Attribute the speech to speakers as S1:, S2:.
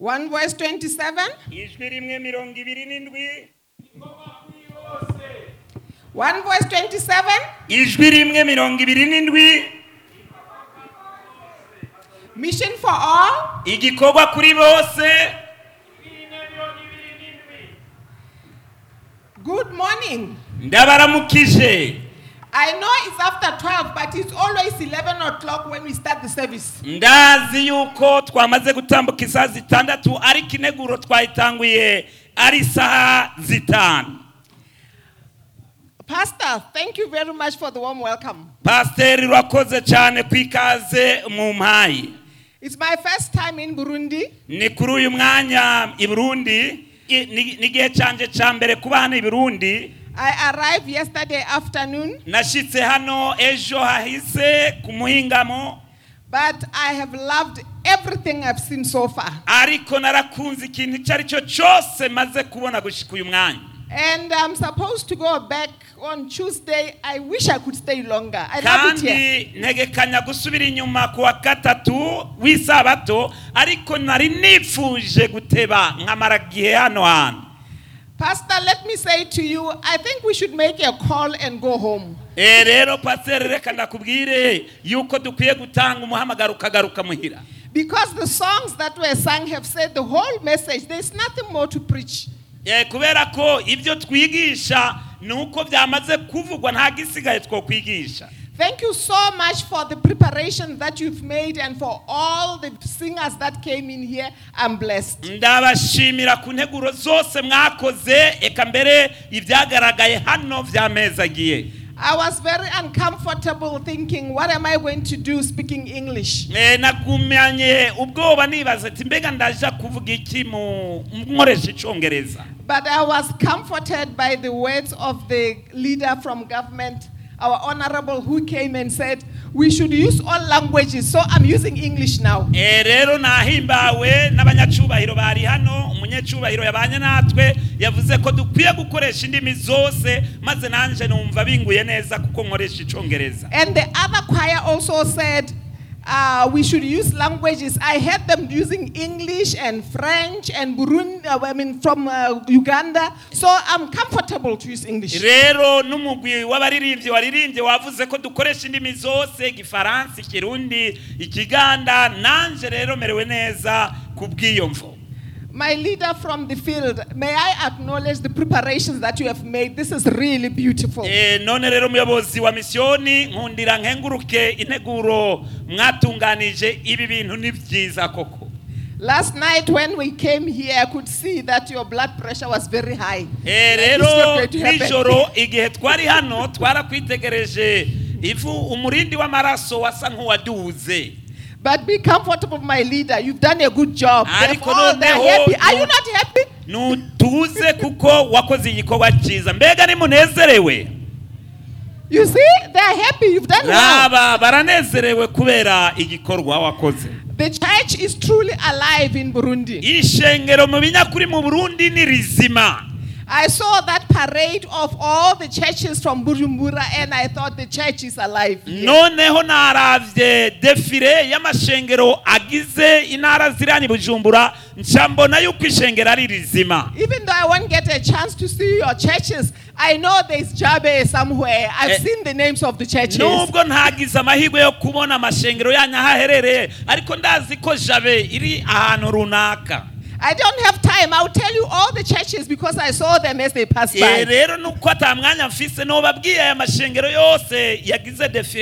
S1: 1 verse 27.
S2: ijwi rimwe mirongo ibiri n'indwi
S1: 1 verse 27.
S2: ijwi rimwe mirongo ibiri n'indwi
S1: Mission for all.
S2: igikorwa kuri bose
S1: Good morning.
S2: ndabaramukije
S1: I know it's after 12, but it's always 11 o'clock when we start the service.
S2: ndazi yuko twamaze gutambuka isaha zitandatu ariko integuro twayitanguye ari isaha zitanu
S1: Pastor, thank you very much for the warm welcome.
S2: pasiteri urakoze cyane ku ikaze mu mpayi
S1: It's my first time in Burundi.
S2: ni kuri uyu mwanya i burundi i- ni- n'igihe cyanjye cya mbere kuba hano i burundi
S1: I arrived yesterday afternoon,
S2: nashyitse hano ejo hahise ku muhingamo
S1: but I have loved everything I've seen so far.
S2: ariko narakunze ikintu icyo ari cyo cyose maze kubona gushyika uyu mwanya
S1: And I'm supposed to go back on Tuesday. I wish I could stay longer. I love it
S2: kandi
S1: here.
S2: ntegekanya gusubira inyuma ku wa gatatu w'isabato ariko nari nifuje guteba nkamara igihe hano hantu
S1: Pastor, let me say to you, I think we should make a call and go home.
S2: Eh, rero pasiteri reka ndakubwire yuko dukwiye gutanga umuhamagaro ukagaruka muhira
S1: Because the songs that were sung have said the whole message. There's nothing more to preach.
S2: Eh, kubera ko ibyo twigisha ni uko byamaze kuvugwa nta gisigaye two kwigisha
S1: Thank you so much for the preparation that you've made and for all the singers that came in here. I'm blessed.
S2: ndabashimira ku nteguro zose mwakoze eka mbere ibyagaragaye hano byamezagiye
S1: I was very uncomfortable thinking, what am I going to do speaking English?
S2: Eh, nagumanye ubwoba nibaza ati mbega ndaja kuvuga iki mu nkoresha icyongereza
S1: But I was comforted by the words of the leader from government, our honorable, who came and said, we should use all languages. So I'm using English now.
S2: Eh, rero nahimbawe n'abanyacubahiro bari hano umunyacubahiro yabanye natwe yavuze ko dukwiye gukoresha indimi zose maze nanjye numva binguye neza kuko nkoresha icyongereza
S1: And the other choir also said, uh, we should use languages. I heard them using English and French and Burundi, uh, I mean, from uh, Uganda. So I'm comfortable to use English.
S2: rero n'umugwi w'abaririmbyi waririmbye wavuze ko dukoresha indimi zose igifaransa ikirundi ikiganda nanjye rero merewe neza ku bw'iyo mvo
S1: My leader from the field, may I acknowledge the preparations that you have made? This is really beautiful.
S2: Eh, none rero umuyobozi wa misiyoni nkundira nkenguruke integuro mwatunganije ibi bintu ni byiza koko
S1: Last night when we came here, I could see that your blood pressure was very high.
S2: Eh,
S1: It's
S2: rero
S1: not going to happen.
S2: nijoro igihe twari hano twarakwitegereje ivu umurindi w'amaraso wasa nk'uwaduze
S1: But be comfortable, my leader. You've done a good job. They've
S2: Ariko
S1: all, they're
S2: noneho-
S1: happy. Are you not happy?
S2: ntutuze kuko wakoze igikorwa cyiza mbega nimunezerewe
S1: You see, they're happy. You've done well.
S2: n'aba baranezerewe kubera igikorwa wakoze
S1: The church is truly alive in Burundi.
S2: ishengero mu binyakuri mu burundi ni rizima
S1: I saw that parade of all the churches from Bujumbura and I thought the church is alive. here.
S2: noneho naravye defile y'amashengero agize intara ziranye bujumbura nca mbona yuko ishengero ari rizima
S1: Even though I won't get a chance to see your churches, I know there's Jabe somewhere. I've
S2: Eh,
S1: seen the names of the churches.
S2: nubwo ntagize amahirwe yo kubona amashengero yanyu aho aherereye ariko ndazi ko jabe iri ahantu runaka
S1: I don't have time. I'll tell you all the churches because I saw them as they passed
S2: Eh,
S1: by.
S2: rero nuko ata mwanya mfise nobabwiye aya mashengero yose yagize defile